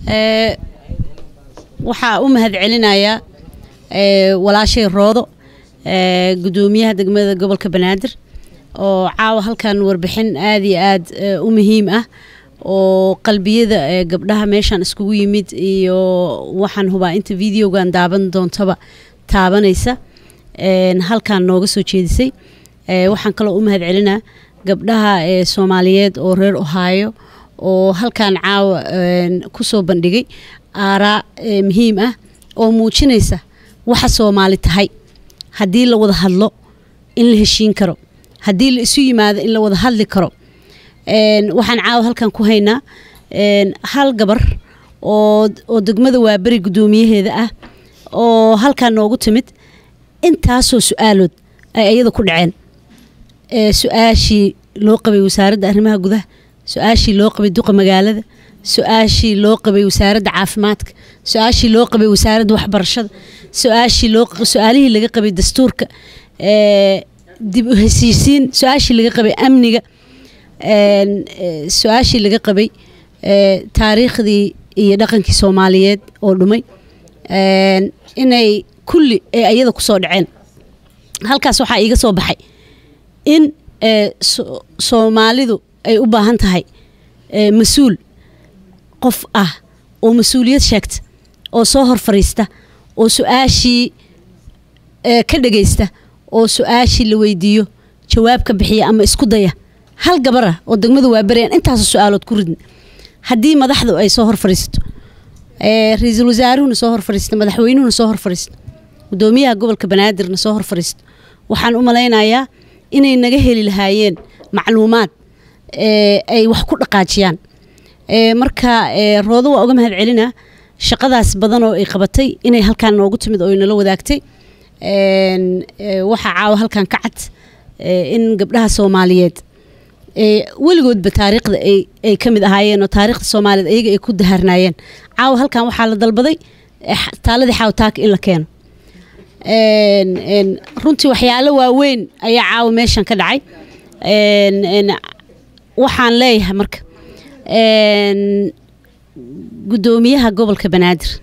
ee waxaa u mahad celinayaa ee walaashay roodo ee gudoomiyaha degmada gobolka banaadir oo caawa halkan warbixin aad iyo aad ee, u muhiim ah oo qalbiyada ee gabdhaha meeshan iskugu yimid iyo waxaan hubaa inta videogan daaban doontaba taabanaysa een, halkan nooga soo jeedisay ee, waxaan kaloo u mahad celinaa gabdhaha ee soomaaliyeed oo reer ohaayo oo halkan caawa een, kusoo bandhigay aaraa ee, muhiim ah oo muujinaysa waxa soomaali tahay haddii la wada hadlo in la heshiin karo haddii la isu yimaado in la wada hadli karo een, waxaan caawa halkan ku haynaa een, hal gabar oo oo degmada waaberi guddoomiyaheeda ah oo halkan noogu timid intaasoo su-aalood ay ayada ku dhaceen ee, su-aashii loo qabay wasaaradda arrimaha gudaha su-aashii loo qabay duqa magaalada su-aashii loo qabay wasaaradda caafimaadka su-aashii loo qabay wasaaradda waxbarashada su-aashii loo su-aalihii laga qabay dastuurka ee, dib u heshiisiin su-aashii laga qabay amniga een, ee, su-aashii laga qabay ee, taariikhdii iyo dhaqankii soomaaliyeed oo dhumay een, inay kulli ee ayada kusoo dhaceen halkaas waxaa iiga soo baxay in ee, so- soomaalidu ay u baahan tahay ee, mas-uul qof ah oo mas-uuliyad sheegta oo soo hor fariista oo su-aashii ee, ka dhagaysta oo su-aashii la weydiiyo jawaab ka bixiya ama isku daya hal gabar ah oo degmada waa berayaan intaasoo su-aalood ku ridna haddii madaxdu ay soo hor fariisato ee, ra-iisul wasaaruhuna soo hor fariisto madaxweynuhuna soo hor fariisto gudoomiyaha gobolka banaadirna soo hor fariisto waxaan u malaynayaa inay naga heli lahaayeen macluumaad ee, ay wax ku dhaqaajiyaan ee, marka ee, roodo waa uga mahad celinaa shaqadaas badan oo ay qabatay inay halkaan noogu timid oo inala wadaagtay een, ee, waxaa caawa halkan ka cad ee, in gabdhaha soomaaliyeed ee, weligoodba taariikhda ay ay ka mid ahaayeen oo taariikhda soomaaliyeed ayaga ay ku daharnaayeen caawa halkan waxaa la dalbaday eh, taaladii xaawtaaka in la keeno een, een, runtii waxyaalo waaweyn ayaa caawa meeshan ka dhacay een, een, waxaan leeyahay marka een, gudoomiyaha gobolka banaadir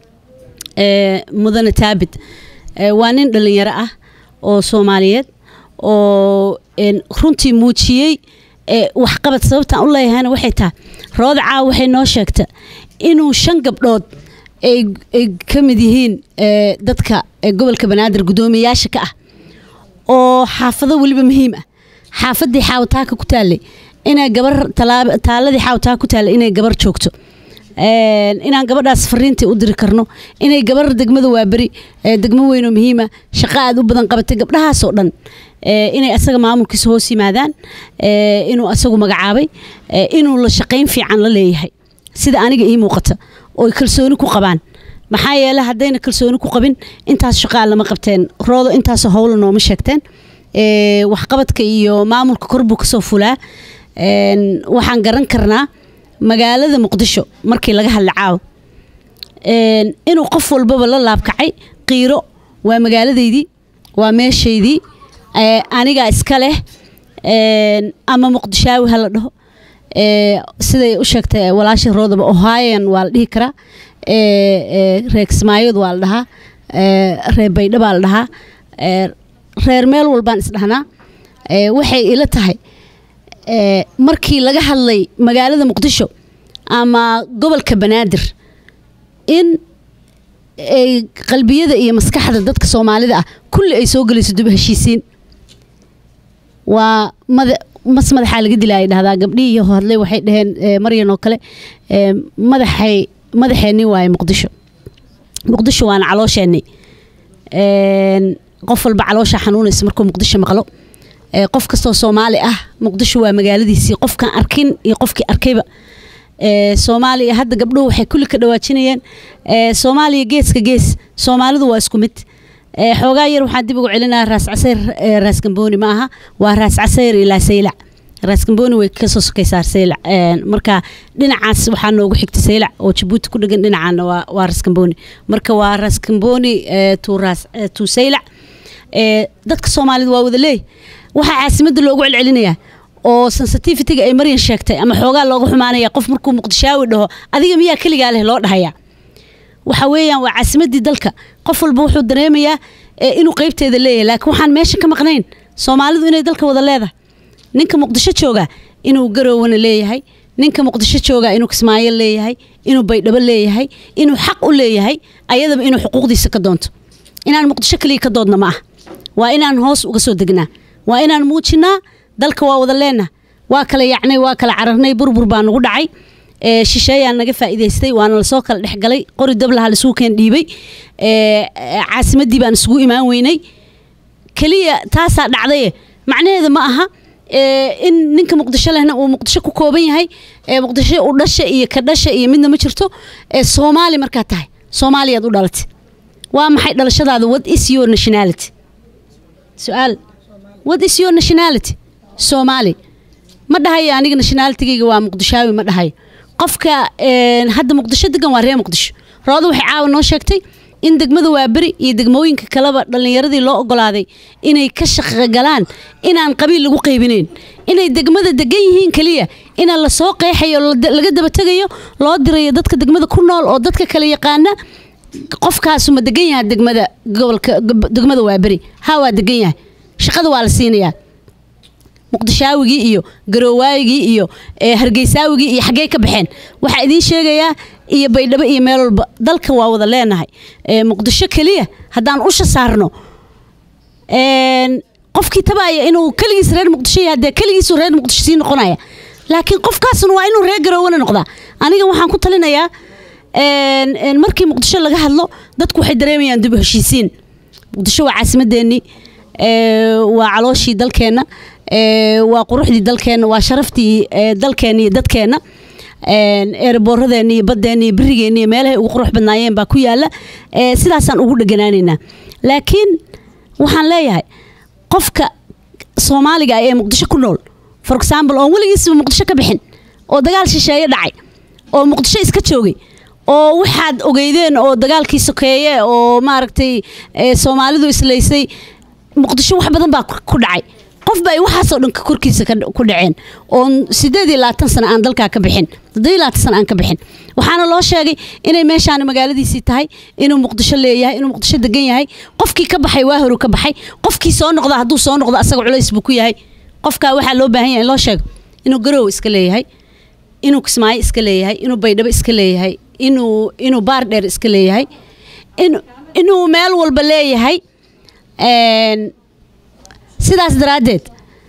ee, mudane taabit ee, waa nin dhalinyaro ah oo soomaaliyeed oo een, runtii muujiyey ee, waxqabad sababtaan u leeyahayna waxay tahay rooda caawa waxay noo sheegta inuu shan gabdhood ay ay ka mid yihiin ee, dadka ee, gobolka banaadir guddoomiyayaasha ka ah oo xaafado weliba muhiim ah xaafadii xaawataaka ku taallay inay gabar talaab- taaladii xaawataaka ku taallay inay gabar joogto Een, inaan gabadhaas fariintii u diri karno inay gabar degmada waaberi ee, degmo weyn oo muhiima shaqo aad u badan qabatay gabdhahaasoo dhan ee, inay asaga maamulkiisa hoos yimaadaan ee, inuu asagu magacaabay ee, inuu la shaqayn fiican la leeyahay sida aniga ii muuqata oo ay kalsooni ku qabaan maxaa yeele haddayna kalsooni ku qabin intaas shaqaa lama qabteen roodo intaasoo howla nooma sheegteen ee, waxqabadka iyo maamulka kor buu kasoo fulaa Een, waxaan garan karnaa magaalada muqdisho markii laga hadla caawa Een, inuu qof walbaba la laabkacay qiiro waa magaaladeydii waa meeshaydii ee, anigaa iska leh Een, ama muqdishaawi ha la dhaho Ee, siday u sheegtay walaasha roodaba ohaayan waa la dhihi karaa Ee, ee, reer kismaayod waa la dhahaa Ee, reer baydha baa la dhahaa Ee, reer meel walbaan isdhahnaa Ee, waxay ila tahay ee, markii laga hadlay magaalada muqdisho ama gobolka banaadir in ay qalbiyada iyo maskaxda dadka soomaalida ah kulli ay soo gelayso dib u heshiisiin waa mada mas madaxaa laga dilaya dhahdaa gabdhihii hadlay waxay dhaheen ee, maryan oo kale ee, madaxay madaxeenni waaye muqdisho muqdisho waana caloosheenni Een, qof walba caloosha xanuunaysa markuu muqdisho maqlo Ee, qof kastoo soomaali ah muqdisho waa magaaladiisii qofkaan arkin iyo qofkii arkayba Ee, soomaaliya hadda gabdhuhu waxay kulli ka dhawaajinayeen ee, soomaaliya geeska gees soomaalidu waa isku mid Ee, xoogaa yar waxaan dib ugu celinaa raas casayr ee, raas gambooni ma aha waa raas casayr ilaa saylac raas gambooni way kasoo sokaysaa saylac Een, marka dhinacaas waxaa noogu xigta saylac oo jabuuti ku dhegan dhinacaana waa waa raas gambooni marka waa raas gambooni ee, tuu raas ee, tuu saylac Ee, dadka soomaalida waa wada leey waxaa caasimadda loogu celcelinayaa oo sensitivitiga ay maryan sheegtay ama xoogaa looga xumaanaya qof markuu muqdishaawi dhaho adiga miyaa keligaa leh loo dhahaya waxa weeyaan waa caasimadii dalka qof walba wuxuu dareemayaa inuu qeybteeda leeyahay laakiin waxaan meesha ka maqnayn soomaalidu inay dalka wada leedahay ninka muqdisho jooga inuu garoowana leeyahay ninka muqdisho jooga inuu kismaayo leeyahay inuu baydhabo leeyahay inuu xaq u leeyahay ayadaba inuu xuquuqdiisa ka doonto inaan muqdisho kaliya ka doodna ma ah waa inaan hoos uga soo degnaa waa inaan muujinaa dalka waa wada leenah waa kala yacnay waa kala cararnay burbur baa nagu dhacay shisheeyaa naga faa'iidaystay waana lasoo kala dhexgalay qori dablaha lasuu keen dhiibay caasimadii baan isugu imaan weynay keliya taasaa dhacdaye macnaheeda ma aha in ninka muqdisho lehna uu muqdisho ku kooban yahay muqdisho u dhasha iyo ka dhasha iyo midna ma jirto soomaali markaa tahay soomaaliyaad u dhalatay waa maxay dhalashadaada what is your nationality su-aal what is your nationality soomaali ma dhahayo aniga nationalitigayga waa muqdishaawi ma dhahayo qofka hadda muqdisho degan waa reer muqdisho rooda waxay caawa noo sheegtay in degmada waaberi iyo degmooyinka kaleba dhallinyaradii loo ogolaaday inay ka shaqogalaan inaan qabiil lagu qaybinayn inay degmada degan yihiin keliya inaan lasoo qeexayo laga daba tegayo loo dirayo dadka degmada ku nool oo dadka kale yaqaana qofkaasu ma degan yahay degmada gobolka degmada waaberi ha waa degan yahay shaqada waa la siinayaa muqdishaawigii iyo garoowaayigii iyo hargeysaawigii iyo xaggee ka baxeen waxaa idiin sheegayaa iyo baydhabo iyo meel walba dalka waa wada leenahay muqdisho keliya haddaan usha saarno qofkii tabaaya inuu keligiis reer muqdisho yahay dee keligiisu reer muqdisho sii noqonaya laakiin qofkaasuna waa inuu reer garoowana noqdaa aniga waxaan ku talinayaa markii muqdisho laga hadlo dadku waxay dareemayaan dib u heshiisiin muqdisho waa caasimadeennii waa calooshii dalkeenna waa quruxdii dalkeenna waa sharaftii dalkeenna iyo dadkeenna eeraboorradeenna iyo baddeenna iyo berigeena iyo meelahay ugu qurux badnaayeen baa ku yaala sidaasaan ugu dheganaanaynaa laakiin waxaan leeyahay qofka soomaaliga ah ee muqdisho ku nool for example oon weligiisba muqdisho ka bixin oo dagaal shisheeye dhacay oo muqdisho iska joogay oo waxaad ogeydeen oo dagaalkii sokeeye oo maaragtay soomaalidu islaysay muqdisho wax badan baa ku dhacay qofba ay waxaasoo dhan korkiisa ku dhaceen oon sideed iyo labaatan sano aan dalkaa ka bixin toddoba iyo labaatan sano aan ka bixin waxaana loo sheegay inay meeshaana magaaladiisii tahay inuu muqdisho leeyahay inuu muqdisho degan yahay qofkii ka baxay waa horu ka baxay qofkii soo noqda hadduu soo noqdo asaga culays buu ku yahay qofkaa waxaa loo baahan yahay in loo sheego inuu garoow iska leeyahay inuu kismaayo iska leeyahay inuu baydhabo iska leeyahay inuu inuu baar dheer iska leeyahay inuu meel walba leeyahay sidaas daraaddeed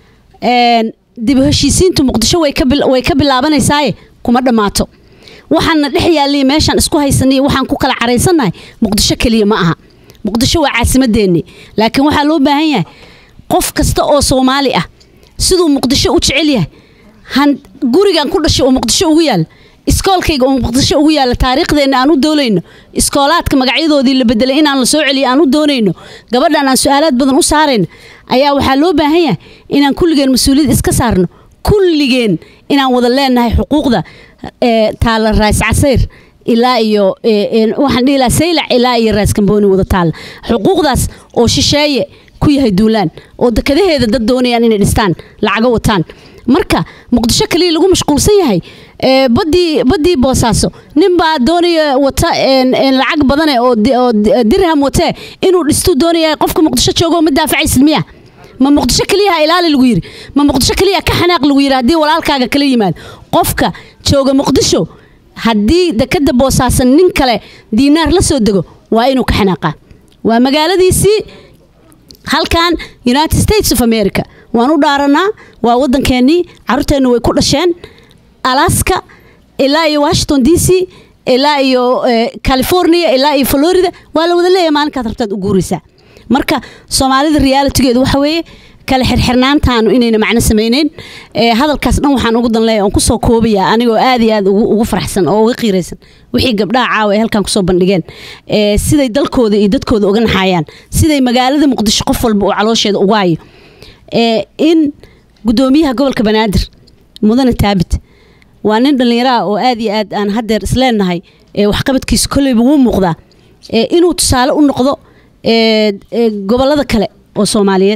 dib u heshiisiintu muqdisho way ka bilaabanaysaye kuma dhammaato waxaana dhex yaallay meeshaan isku haysanay waxaan ku kala caraysannahay muqdisho keliya ma aha muqdisho waa caasimadeennii laakiin waxaa loo baahan yahay qof kasta oo soomaali ah siduu muqdisho u jecel yahay gurigan ku dhashay oo muqdisho ugu yaala iskoolkayga oo muqdisho ugu yaala taariikhdeenna aan u doonayno iskoolaadka magacyadoodii la bedelay inaan la soo celiyo aan u doonayno gabadhan aan su-aalaad badan u saarayno ayaa waxaa loo baahan yahay inaan kulligeen mas-uuliyad iska saarno kulligeen inaan wada leenahay xuquuqda taala raas casayr ilaa iyo waxaan dhihi lahaa saylac ilaa iyo raas kambooni wada taalla xuquuqdaas oo shisheeye ku yahay duulaan oo dekadaheeda dad doonayaan inay dhistaan lacago wataan marka muqdisho kaliya lagu mashquulsan yahay badii badii boosaaso ninbaa doonaya wata lacag badane oo dirham watee inuu dhistuu doonaya qofka muqdisho joogo ma daafacaysid miya ma muqdisho keliyaha ilaali lagu yiri ma muqdisho keliya ka xanaaq lagu yiri haddii walaalkaaga kala yimaado qofka jooga muqdisho haddii dekada boosaasan nin kale diinaar la soo dego waa inuu ka xanaaqaa waa magaaladiisii halkan united states of america waan u dhaaranaa waa wadankeenii caruurteenna way ku dhasheen alaska ilaa iyo washington d c ilaa iyo california ilaa iyo florida waa la wada leeyahay maalinkaad rabtaad u guuraysaa marka soomaalida realitigeedu waxa weeye kala xirxirnaantaanu inayna macno samayneyn hadalkaas dhan waxaan ugu danleeya oon kusoo koobaya anigoo aad iyo aad ugu faraxsan oo uga qiiraysan wixii gabdhaha caawa ay halkan kusoo bandhigeen siday dalkooda iyo dadkooda uga naxayaan siday magaalada muqdisho qof walba uu caloosheeda uga hayo in gudoomiyaha gobolka banaadir mudane taabit waa nin dhallinyaraha oo aad iyo aad aan haddeer isleenahay waxqabadkiisa kolleyba wuu muuqdaa inuu tusaale u noqdo gobolada kale oo soomaaliyeed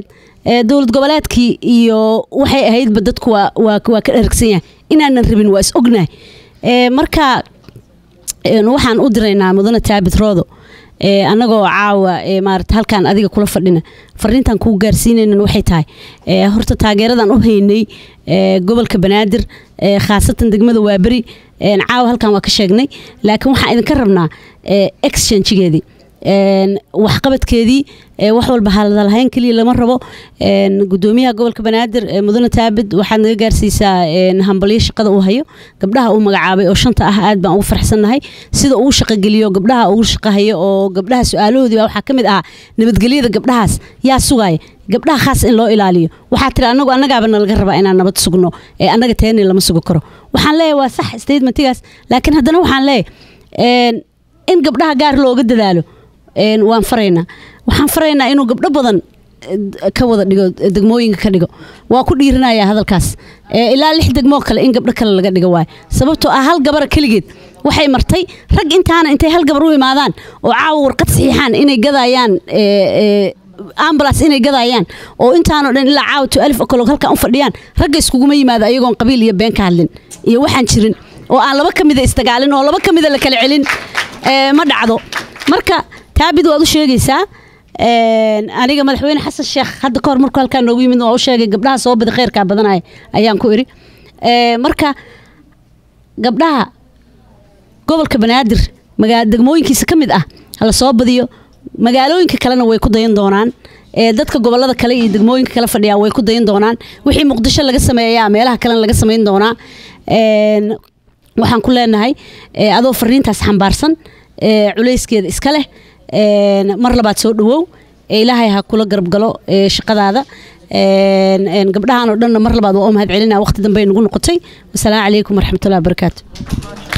dowlad goboleedkii iyo waxay ahaydba dadku waa waa waa ka dharagsan yahay inaanan rabin waa is ognahay marka waxaan u diraynaa mudane taabit roodo annagoo caawa maarata halkaan adiga kula fadhina fariintan kuu gaarsiinaynan waxay tahay horta taageeradan u haynay gobolka banaadir khaasatan degmada waaberi caawa halkan waa ka sheegnay laakiin waxaan idinka rabnaa exchangegeedii waxqabadkeedii wax walba hadalhayn keliya lama rabo gudoomiyaha gobolka banaadir mudane taabid waxaad naga gaarsiisaa hambalyo shaqada uu hayo gabdhaha uu magacaabay oo shanta ah aad baan ugu farxsannahay sida uu shaqogeliyo gabdhaha ugu shaqahayo oo gabdhaha su-aalahoodii baa waxaa ka mid ahaa nabadgelyada gabdhahaas yaa sugaya gabdhaha khaas in loo ilaaliyo waxaa tiri anagu annagaaba nalaga rabaa inaan nabad sugno ee annaga teeni lama sugi karo waxaan leeyahay waa sax statementigaas laakiin haddana waxaan leeyahay in gabdhaha gaar looga dadaalo waan faraynaa waxaan faraynaa inuu gabdho badan ka wada dhigo degmooyinka ka dhigo waa ku dhiirinaya hadalkaas ilaa lix degmoo kale in gabdho kale laga dhigo waayo sababtoo ah hal gabara keligeed waxay martay rag intaana intay hal gabar u imaadaan oo caawa warqad saxiixaan inay gadayaan ambulance inay gadayaan oo intaanoo dhan ilaa caawa to alif okoloog halkan u fadhiyaan ragga iskuguma yimaado ayagoon qabiil iyo been ka hadlin iyo waxaan jirin oo aan laba ka mida isdagaalin oo laba ka mida la kala celin ma dhacdo marka taabid waad u sheegaysaa aniga madaxweyne xasan sheekh hadda kahor markuu halkaa noogu yimid waa u sheegay gabdhaha soo bada kheyrkaa badanaya ayaan ku iri marka gabdhaha gobolka banaadir degmooyinkiisa ka mid ah hala soo badiyo magaalooyinka kalena way ku dayan doonaan dadka gobolada kale iyo degmooyinka kale fadhiyaa way ku dayan doonaan wixii muqdisho laga sameeyaa meelaha kalena laga samayn doonaa waxaan ku leenahay adoo fariintaas xambaarsan culayskeeda iska leh mar labaad soo dhawow ilaahay ha kula garab galo shaqadaada gabdhahan oo dhanna mar labaad waa u mahad celinaa waqti dambe nagu noqotay wasalaamu calaykum waraxmatullahi wabarakaatu